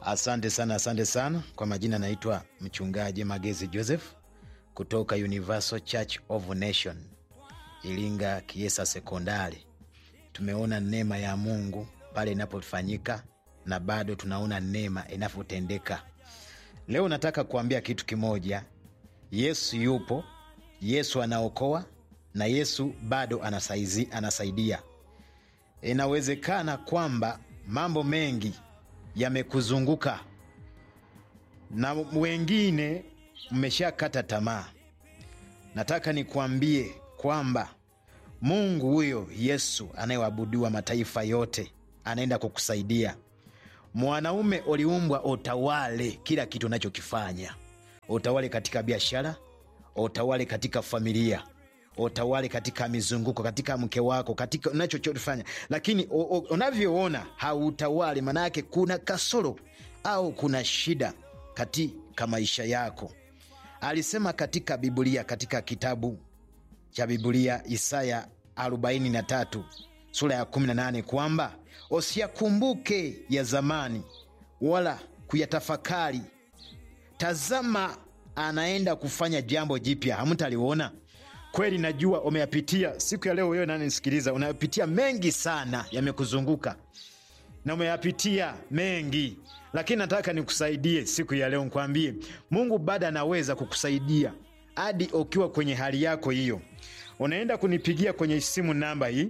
Asante sana, asante sana. Kwa majina naitwa mchungaji Magezi Joseph kutoka Universal Church of Nation Iringa Kiesa Sekondari. Tumeona neema ya Mungu pale inapofanyika na bado tunaona neema inavyotendeka. Leo nataka kuambia kitu kimoja. Yesu yupo, Yesu anaokoa na Yesu bado anasaizi, anasaidia. Inawezekana kwamba mambo mengi yamekuzunguka na wengine mmeshakata tamaa. Nataka nikuambie kwamba Mungu huyo Yesu anayeabudiwa mataifa yote anaenda kukusaidia. Mwanaume uliumbwa utawale kila kitu unachokifanya, utawale katika biashara, utawale katika familia, utawale katika mizunguko, katika mke wako, katika unachofanya, lakini u- u- unavyoona hautawali, maana yake kuna kasoro au kuna shida katika maisha yako. Alisema katika Biblia, katika kitabu cha Biblia Isaya 43 sura ya 18 kwamba usiyakumbuke ya zamani wala kuyatafakari. Tazama, anaenda kufanya jambo jipya, hamtaliona. Kweli najua umeyapitia. Siku ya leo, wewe nanisikiliza, unayapitia mengi sana, yamekuzunguka na umeyapitia mengi, lakini nataka nikusaidie siku ya leo, nikwambie Mungu bado anaweza kukusaidia hadi ukiwa kwenye hali yako hiyo. Unaenda kunipigia kwenye simu namba hii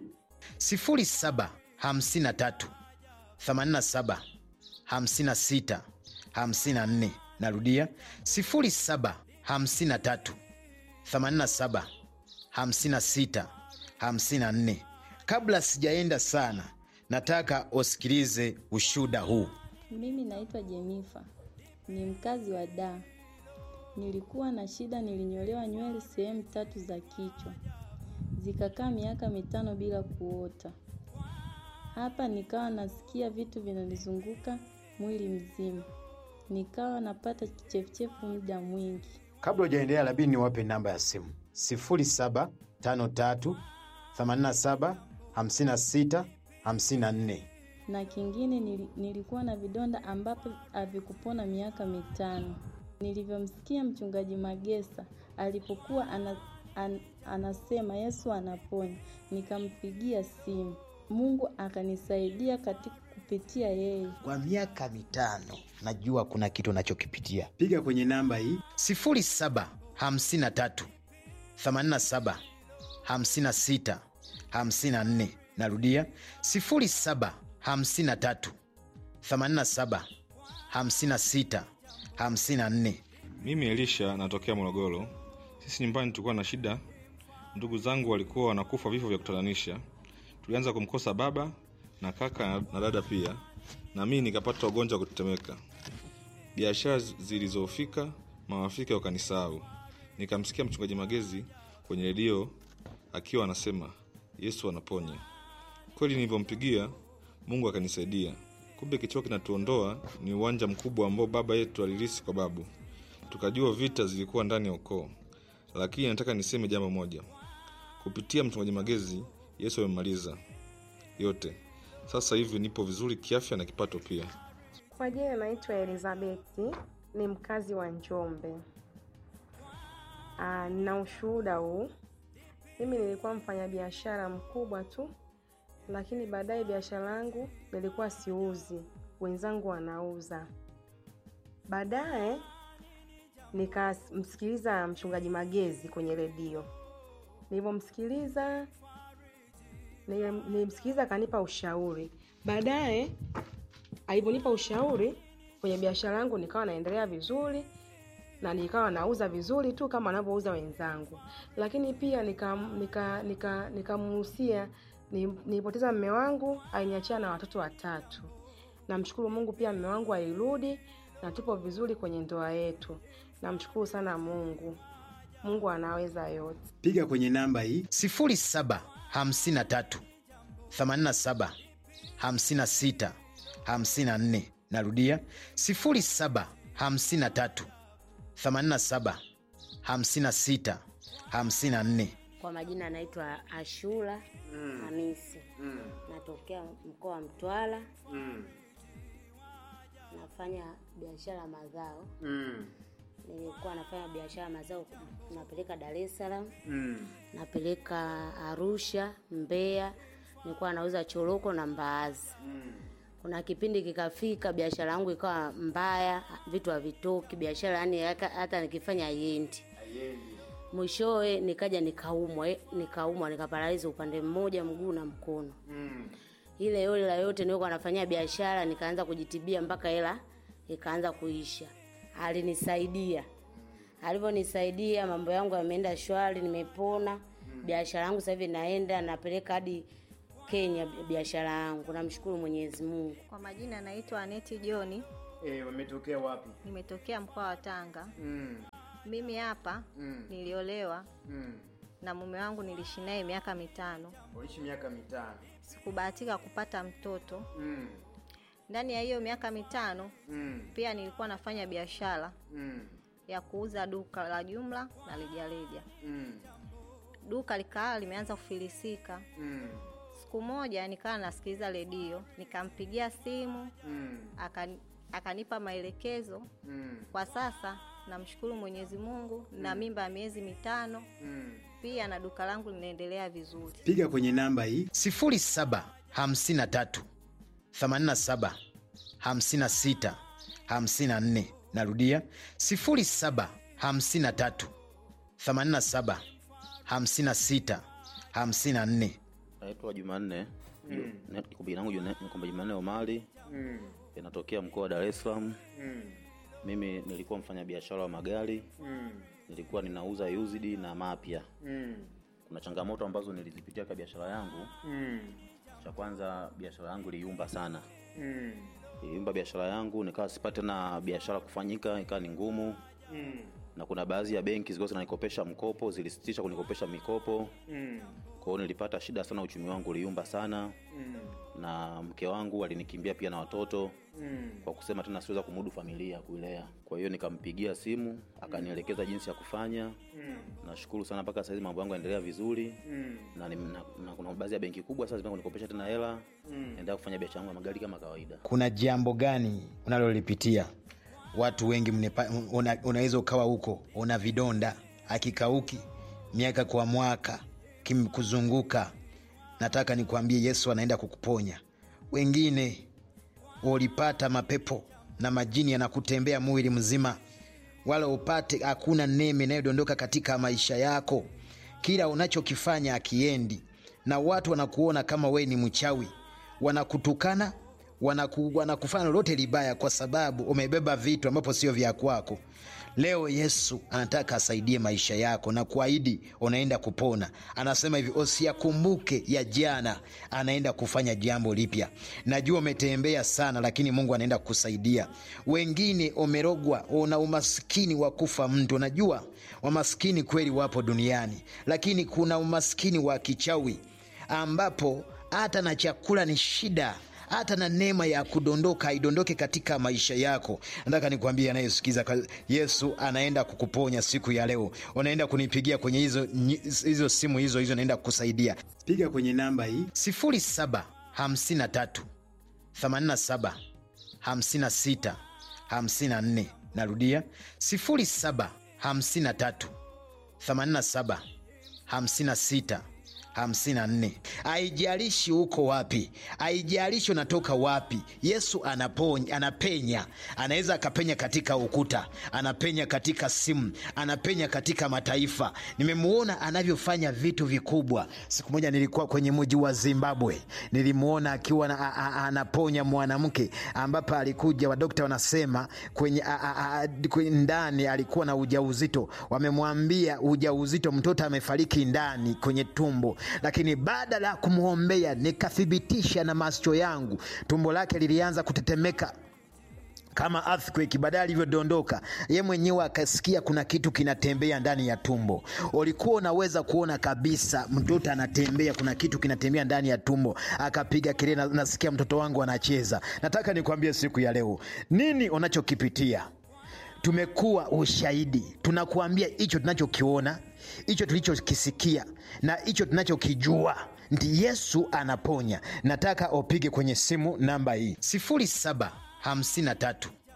0753 87 56 54. Narudia 0753 87 56 54. Kabla sijaenda sana, nataka usikilize ushuda huu. Mimi naitwa Jenifa, ni mkazi wa Dar. Nilikuwa na shida, nilinyolewa nywele sehemu tatu za kichwa, zikakaa miaka mitano bila kuota. Hapa nikawa nasikia vitu vinanizunguka mwili mzima, nikawa napata kichefuchefu muda mwingi. Kabla ujaendelea, labidi niwape namba ya simu 0753 87 56 54. na kingine nili, nilikuwa na vidonda ambapo havikupona miaka mitano. Nilivyomsikia mchungaji Magesa alipokuwa ana, an, anasema Yesu anaponya, nikampigia simu. Mungu akanisaidia katika kupitia yeye. kwa miaka mitano najua kuna kitu unachokipitia piga kwenye namba hii 0753 87 56 54 narudia 0753 87 56 54 Mimi Elisha natokea Morogoro. Sisi nyumbani tulikuwa na shida, ndugu zangu walikuwa wanakufa vifo vya kutatanisha. Tulianza kumkosa baba na kaka na dada pia, na mimi nikapata ugonjwa wa kutetemeka. Biashara zilizofika, mawafika wakanisahau. Nikamsikia mchungaji Magezi kwenye redio akiwa anasema Yesu anaponya. Kweli nilivyompigia Mungu akanisaidia. Kumbe kichwa kinatuondoa ni uwanja mkubwa ambao baba yetu alirisi kwa babu. Tukajua vita zilikuwa ndani ya ukoo, lakini nataka niseme jambo moja. Kupitia mchungaji Magezi, Yesu amemaliza yote. Sasa hivi nipo vizuri kiafya na kipato pia. Kwa jina naitwa Elizabeti, ni mkazi wa Njombe. Aa, nina ushuhuda huu. Mimi nilikuwa mfanyabiashara mkubwa tu, lakini baadaye biashara yangu nilikuwa siuzi, wenzangu wanauza. Baadaye nikamsikiliza mchungaji Magezi kwenye redio. Nilivyomsikiliza nilim- nilimsikiliza akanipa ushauri. Baadaye alivyonipa ushauri kwenye biashara yangu nikawa naendelea vizuri na nikawa nauza vizuri tu kama wanavyouza wenzangu, lakini pia nikamuhusia nika, nika, nikamuhusia ni- nilipoteza mme wangu, aliniachia na watoto watatu. Namshukuru Mungu pia mme wangu alirudi na tupo vizuri kwenye ndoa yetu. Namshukuru sana Mungu. Mungu anaweza yote. piga kwenye namba hii 0753 87 56 54 narudia 0753 87 56 54 Kwa majina anaitwa Ashura Hamisi, natokea mkoa wa Mtwara, nafanya nafanya biashara mazao. Mm. Nilikuwa nafanya biashara mazao, napeleka Dar es Salaam, Mm. napeleka Arusha, Mbeya, nilikuwa nauza choroko na mbaazi. Mm. Kuna kipindi kikafika, biashara yangu ikawa mbaya, vitu havitoki, biashara yani hata hata nikifanya haiendi. Haiendi. Mwishowe nikaja nikaumwa, eh, nikaumwa nikaparaliza upande mmoja, mguu na mkono. Mm. ile yote la yote nilikuwa nafanyia biashara, nikaanza kujitibia mpaka hela ikaanza kuisha. Alinisaidia, alivyonisaidia mambo yangu yameenda shwari, nimepona. Biashara yangu sasa hivi naenda napeleka hadi Kenya biashara yangu, namshukuru Mwenyezi Mungu. Kwa majina naitwa Aneti Joni, Eh, wametokea wapi? nimetokea mkoa wa Tanga. Mm. Mimi hapa Mm. niliolewa Mm. na mume wangu, niliishi naye miaka mitano. Waishi miaka mitano. Sikubahatika kupata mtoto. Mm. Ndani ya hiyo miaka mitano Mm. pia nilikuwa nafanya biashara Mm. ya kuuza duka la jumla na rejareja. Mm. Duka likaa limeanza kufilisika. Mm. Siku moja nikawa nasikiliza redio, nikampigia simu Mm. akani, akanipa maelekezo Mm. Kwa sasa namshukuru Mwenyezi Mungu na mimba ya miezi mitano, Mm. pia na duka langu linaendelea vizuri. piga kwenye namba hii 0753 87 56 54 narudia 0753 87 56 54 Naitwa Jumanne Ju- ne- kwa jina langu Juna- kwamba Jumanne Omari, Mm. inatokea mkoa wa Dar es Salaam. Mm. Mimi nilikuwa mfanyabiashara wa magari, Mm. nilikuwa ninauza used na mapya. Mm. Kuna changamoto ambazo nilizipitia kwa biashara yangu. Mm. Cha kwanza, biashara yangu iliumba sana, Mm. iliumba biashara yangu, nikawa sipate na biashara kufanyika, ikawa ni ngumu, Mm. na kuna baadhi ya benki zilikuwa zinanikopesha mkopo, zilisitisha kunikopesha mikopo. Mm. Kwa hiyo nilipata shida sana, uchumi wangu uliumba sana, Mm. na mke wangu alinikimbia pia na watoto Mm. kwa kusema tena siweza kumudu familia kuilea. Kwa hiyo nikampigia simu akanielekeza jinsi ya kufanya. Mm. Nashukuru sana mpaka sasa hivi mambo yangu yanaendelea vizuri Mm. na, ni- na, na kuna baadhi ya benki kubwa sasa zimeanza kunikopesha tena hela. Mm. Naendelea kufanya biashara yangu ya magari kama kawaida. kuna jambo gani unalolipitia watu wengi mnepa- una- unaweza ukawa huko una vidonda akikauki miaka kwa mwaka kimkuzunguka nataka nikwambie yesu anaenda kukuponya wengine ulipata mapepo na majini yanakutembea mwili mzima wala upate hakuna neme inayodondoka katika maisha yako kila unachokifanya akiendi na watu wanakuona kama wewe ni mchawi wanakutukana wanaku, wanakufanya lolote libaya kwa sababu umebeba vitu ambapo sio vya kwako leo yesu anataka asaidie maisha yako na kuahidi unaenda kupona anasema hivi usiyakumbuke ya jana anaenda kufanya jambo lipya najua umetembea sana lakini mungu anaenda kukusaidia wengine umerogwa una umaskini wa kufa mtu najua wamaskini kweli wapo duniani lakini kuna umaskini wa kichawi ambapo hata na chakula ni shida hata na neema ya kudondoka haidondoke katika maisha yako nataka nikwambie anayesikiza ka- yesu anaenda kukuponya siku ya leo unaenda kunipigia kwenye hizo, nyi- hizo simu hizo hizo naenda kukusaidia piga kwenye namba hii 0753 87 56 54 narudia 0753 87 56 54 haijalishi uko wapi haijalishi unatoka wapi yesu anaponya, anapenya anaweza akapenya katika ukuta anapenya katika simu anapenya katika mataifa nimemuona anavyofanya vitu vikubwa siku moja nilikuwa kwenye mji wa zimbabwe nilimwona akiwa na, a, a, anaponya mwanamke ambapo alikuja wadokta wanasema kwenye, a, a, a, kwenye ndani alikuwa na ujauzito wamemwambia ujauzito mtoto amefariki ndani kwenye tumbo lakini baada ya kumwombea nikathibitisha na macho yangu tumbo lake lilianza kutetemeka kama earthquake baadaye alivyodondoka ye mwenyewe akasikia kuna kitu kinatembea ndani ya tumbo ulikuwa unaweza kuona kabisa mtoto anatembea kuna kitu kinatembea ndani ya tumbo akapiga kelele na- nasikia mtoto wangu anacheza nataka nikwambie siku ya leo nini unachokipitia tumekuwa ushahidi tunakuambia hicho tunachokiona hicho tulichokisikia na hicho tunachokijua ndi yesu anaponya nataka upige kwenye simu namba hii 0753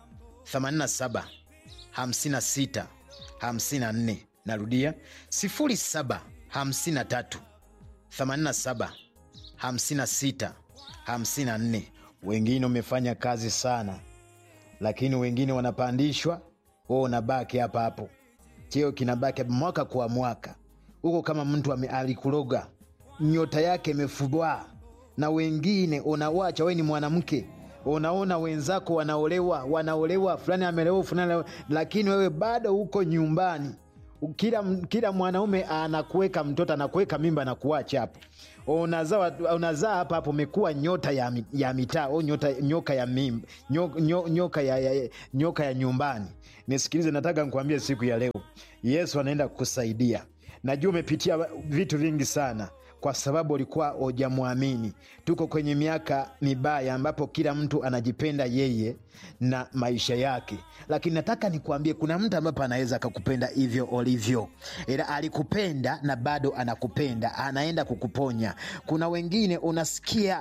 87 56 54 narudia 07 53 87 56 54 wengine umefanya kazi sana lakini wengine wanapandishwa wewe unabaki hapa hapo cheo kinabaki mwaka kwa mwaka huko kama mtu ame- alikuloga nyota yake imefubwa na wengine unawacha we ni mwanamke unaona wenzako wanaolewa wanaolewa fulani amelewa fulani ame- lakini wewe bado huko nyumbani kila, kila mwanaume anakuweka mtoto anakuweka mimba anakuacha hapo unazaa unazaa hapa hapo umekuwa nyota ya, mi- ya mitaa au nyota nyoka ya mimba nyoka, nyoka, ya, ya, nyoka ya nyumbani nisikilize nataka nikuambie siku ya leo yesu anaenda kukusaidia najua umepitia vitu vingi sana kwa sababu ulikuwa hujamwamini tuko kwenye miaka mibaya ambapo kila mtu anajipenda yeye na maisha yake lakini nataka nikuambie kuna mtu ambapo anaweza akakupenda hivyo ulivyo ila alikupenda na bado anakupenda anaenda kukuponya kuna wengine unasikia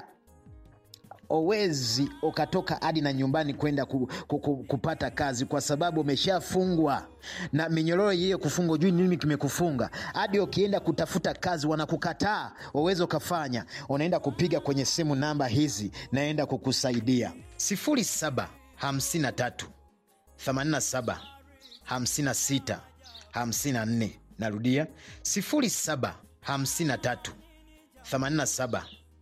owezi ukatoka hadi na nyumbani kwenda ku, ku, ku, kupata kazi kwa sababu umeshafungwa na minyororo iliyo kufungwa juu nini kimekufunga hadi ukienda kutafuta kazi wanakukataa uwezi ukafanya unaenda kupiga kwenye simu namba hizi naenda kukusaidia 07 53 87 56 54 narudia 07 53 87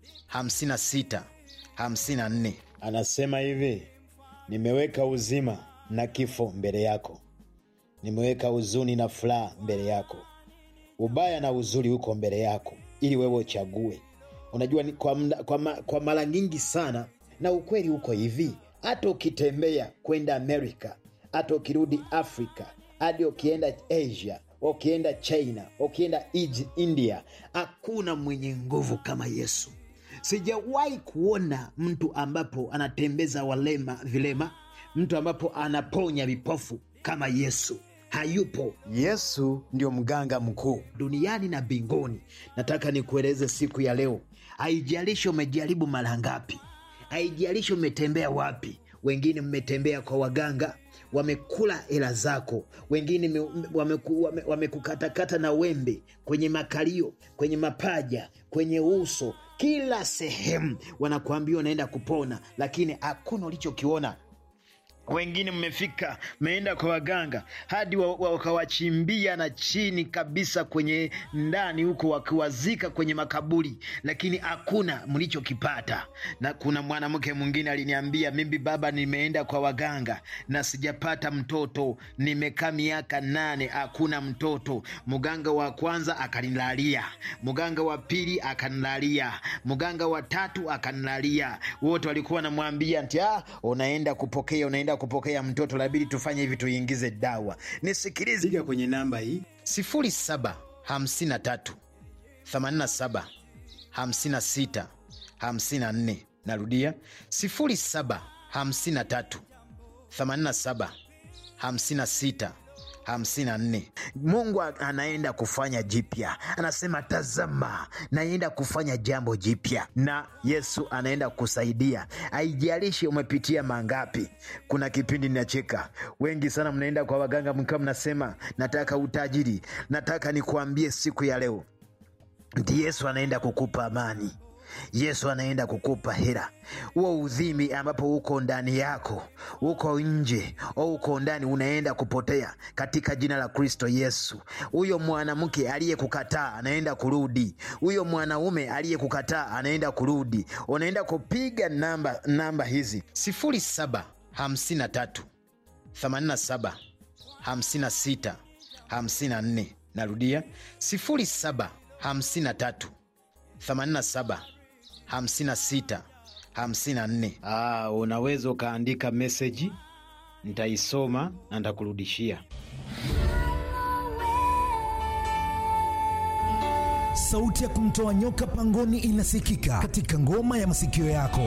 56 54 anasema hivi nimeweka uzima na kifo mbele yako nimeweka huzuni na furaha mbele yako ubaya na uzuri huko mbele yako ili wewe uchague unajua ni kwa, mda- kwa, ma, kwa mara nyingi sana na ukweli huko hivi hata ukitembea kwenda amerika hata ukirudi afrika hadi ukienda asia ukienda china ukienda Ij- india hakuna mwenye nguvu kama yesu sijawahi kuona mtu ambapo anatembeza walema vilema mtu ambapo anaponya vipofu kama yesu hayupo yesu ndio mganga mkuu duniani na mbinguni nataka nikueleze siku ya leo haijalishi umejaribu mara ngapi haijalishi umetembea wapi wengine mmetembea kwa waganga wamekula hela zako wengine me- wameku- wame- wamekukatakata na wembe kwenye makalio kwenye mapaja kwenye uso kila sehemu wanakuambia unaenda kupona lakini hakuna ulichokiona wengine mmefika mmeenda kwa waganga hadi wa- wa- wakawachimbia na chini kabisa kwenye ndani huko wakiwazika kwenye makaburi lakini hakuna mlichokipata na kuna mwanamke mwingine aliniambia mimi baba nimeenda kwa waganga na sijapata mtoto nimekaa miaka nane hakuna mtoto mganga wa kwanza akanilalia mganga wa pili akanilalia mganga wa tatu akanilalia wote walikuwa wanamwambia nti ah, unaenda kupokea unaenda kupokea mtoto labidi tufanye hivi tuingize dawa nisikilize piga kwenye namba hii 07 53 87 56 54 narudia 07 53 87 56 54 mungu a- anaenda kufanya jipya anasema tazama naenda kufanya jambo jipya na yesu anaenda kusaidia haijalishi umepitia mangapi kuna kipindi ninacheka wengi sana mnaenda kwa waganga mkiwa mnasema nataka utajiri nataka nikuambie siku ya leo ndi yesu anaenda kukupa amani yesu anaenda kukupa hera huo udhimi ambapo uko ndani yako uko nje au uko ndani unaenda kupotea katika jina la kristo yesu huyo mwanamke aliyekukataa anaenda kurudi huyo mwanaume aliyekukataa anaenda kurudi unaenda kupiga namba namba hizi 07 53 87 56 54 narudia 07 53 87 56 54 ah, unaweza ukaandika meseji nitaisoma na nitakurudishia sauti ya kumtoa nyoka pangoni inasikika katika ngoma ya masikio yako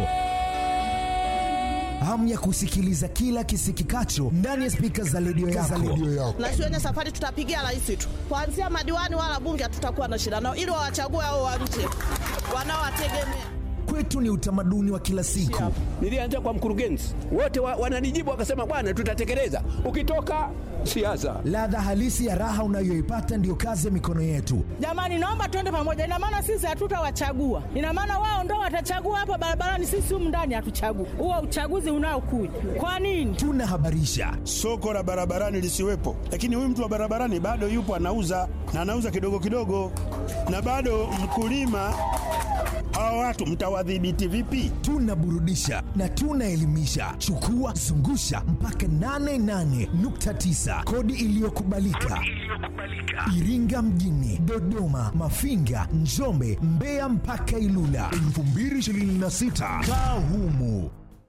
hamu ya kusikiliza kila kisikikacho ndani ya spika za redio yako. na shuleni safari tutapigia rais tu kuanzia madiwani wala bunge hatutakuwa na shida nao ili wawachague hao wa nje wanaowategemea kwetu ni utamaduni wa kila siku. Nilianza kwa mkurugenzi, wote wa, wananijibu wakasema, bwana, tutatekeleza. Ukitoka siasa, Ladha halisi ya raha unayoipata ndiyo kazi ya mikono yetu. Jamani, naomba tuende pamoja. Ina maana sisi hatutawachagua, ina maana wao ndo watachagua hapa barabarani, sisi humu ndani hatuchagui. Huo uchaguzi unaokuja kwa nini? Tunahabarisha soko la barabarani lisiwepo, lakini huyu mtu wa barabarani bado yupo anauza na anauza kidogo kidogo, na bado mkulima. Hawa watu mtawadhibiti vipi? tunaburudisha na tunaelimisha. Chukua zungusha mpaka 88.9 kodi iliyokubalika Iringa mjini, Dodoma, Mafinga, Njombe, Mbeya mpaka Ilula 2026 kaa humu.